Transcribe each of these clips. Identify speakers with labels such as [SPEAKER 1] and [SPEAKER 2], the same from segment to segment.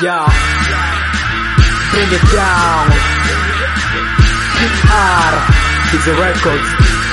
[SPEAKER 1] Yeah. Bring it down. PR. Hizo records.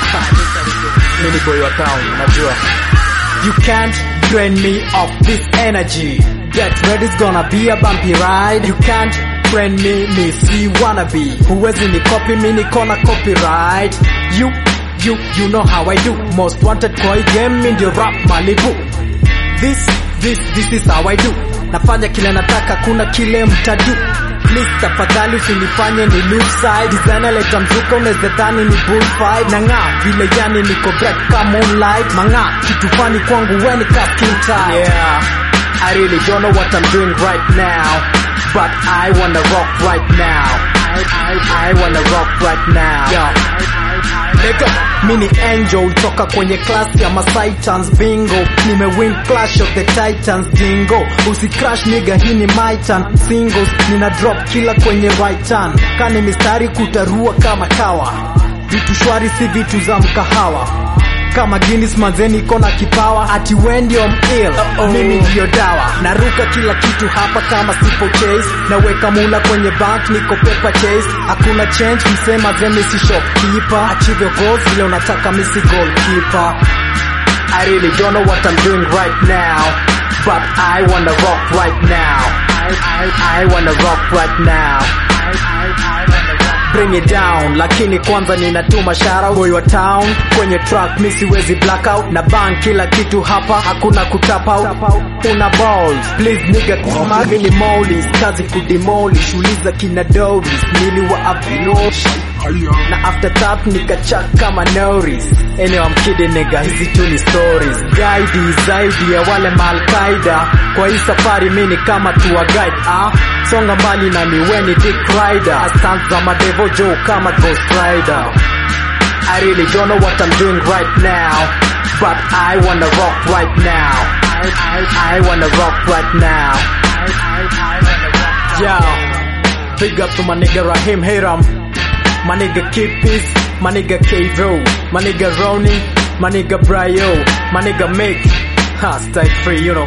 [SPEAKER 1] Mini boy wa town, najua. You can't drain me of this energy. Get ready, it's gonna be a bumpy ride. You can't drain me, me si wannabe. Huwezi ni copy, mi niko na copyright. You, you, you know how I do. Most wanted kwa hii game, mi ndio rap Malibu. This, this, this is how I do. Nafanya kile nataka, kuna kile mtadu. Please tafadhali usinifanye ni lose side. Designer leta mzuka, unaweza dhani ni bullfight. Nang'aa vile yani niko bright kama moonlight. Mang'aa kitu fani kwangu weni ka skin tight. Yeah, I really don't know what I'm doing right now, but I wanna rock right now. I, I, I wanna rock right now. Yeah. Nigga, mini angel toka kwenye class ya Masaitans bingo nimewin clash of the titans jingo usicrash nigga hii ni my turn singles nina drop kila kwenye right turn kani mistari kutarua kama kawa vitu shwari si vitu za mkahawa kama Guinness manzeni iko na kipawa ati we ndio mil mimi ndio dawa naruka kila kitu hapa kama sipo chase naweka mula kwenye bank niko paper chase hakuna change msema zemi si shopkeeper achieve your goals vile unataka misi goalkeeper I really don't know what I'm doing right now but I wanna rock right now I, I, I wanna rock right now I, I, I wanna rock bring it down lakini kwanza ninatuma shout boy wa town kwenye track mi siwezi blackout na bang kila kitu hapa hakuna kutap out una balls please nigga kama mini molis kazi kudemolish uliza kina doris niliwa avinosh na after that nikachak kama noris anyway I'm kidding nigga hizi tu ni stories guide zaidi ya wale malkaida kwa hii safari mini kama tour guide ah songa mbali na miweni dick rider astant za madevo joe kama ghost rider I really don't know what I'm doing right now but I wanna rock right now I, I, I wanna rock right now I, I, I wanna rock yeah big up to my nigga Rahim Hiram my nigga Kipis, my nigga Kevo, my nigga Ronnie, my nigga Bryo, my nigga Mick. Ha, stay free, you know.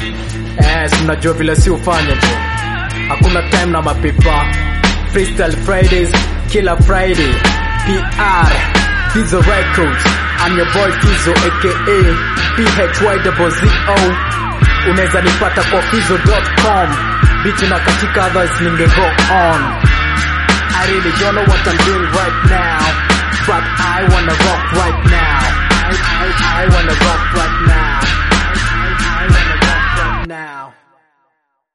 [SPEAKER 1] Yes, mnajua vile si ufanya tu. Hakuna time na mapipa. Freestyle Fridays, kila Friday. PR, Fizo Records. I'm your boy Fizo aka PHYZO. Unaweza nipata kwa fizo.com. Biti na katika others ninge go on. I really don't know what I'm doing right now, but I wanna rock right now. I, I, I wanna rock right now.